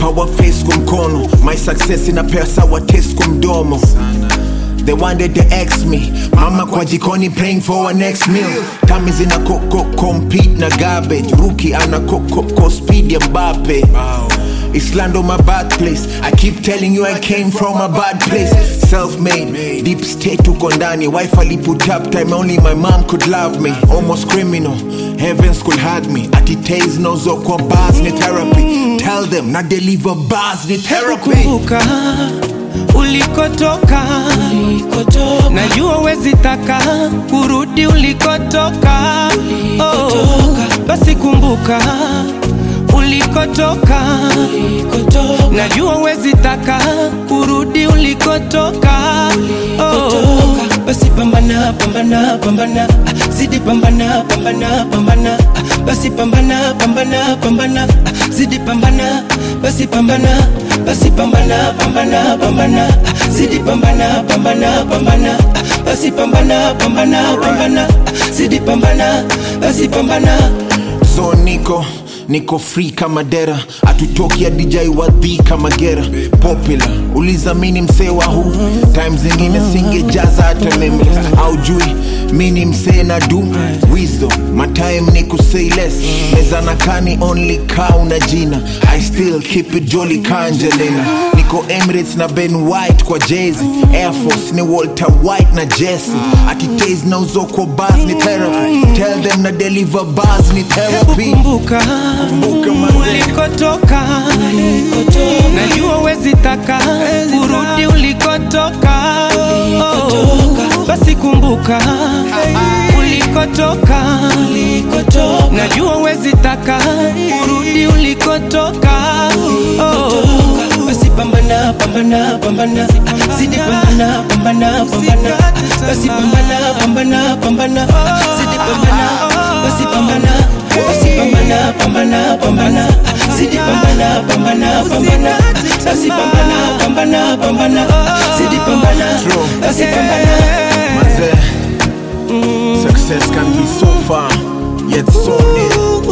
power face kwa mkono my success inapea sawa taste kwa mdomo They wanted to ex me mama kwa jikoni praying for our next meal tami zina koko compete na garbage ruki ana kokoko speed ya mbape Islando my birthplace I keep telling you I came from a bad place Self-made, deep state uko ndani Wife ali put up time only my mom could love me Almost criminal, heavens could hug me Ati taze nozo kwa bars ni therapy Tell them na deliver bars ni therapy kumbuka ulikotoka najua wezi taka kurudi ulikotoka oh, basi kumbuka ulikotoka najua wezi taka kurudi ulikotoka oh, basi pambana pambana pambana ah, zidi pambana pambana pambana ah, basi pambana pambana pambana ah, zidi pambana basi pambana basi pambana pambana pambana ah, zidi pambana pambana pambana ah, basi pambana pambana pambana ah, zidi pambana basi pambana so niko niko free kama dera atutoki adijai wadhi kama gera popular ulizamini msee wa huu time zingine singejaza hata meme aujui mini msee na du wisdom my time ni kusay less meza na kani only cow na jina i still keep it jolly kanjelena niko emirates na ben white kwa jezi air force ni walter white na jesse ati tas na uzoko bas ni therapy tell them na deliver bars ni therapy kumbuka Kumbuka mazee. ulikotoka najua wezi taka kurudi ulikotoka oh, basi kumbuka ulikotoka najua wezi taka kurudi ulikotoka oh, basi pambana pambana pambana ah, zidi pambana pambana pambana ah, basi pambana pambana pambana ah, zidi pambana basi pambana basi pambana pambana pambana ah, zidi pambana pambana pambana ah, basi pambana pambana pambana ah, zidi pambana basi pambana Mazee, success can be so far yet so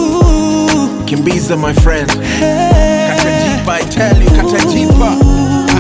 near kimbiza my friend katajipa i tell you katajipa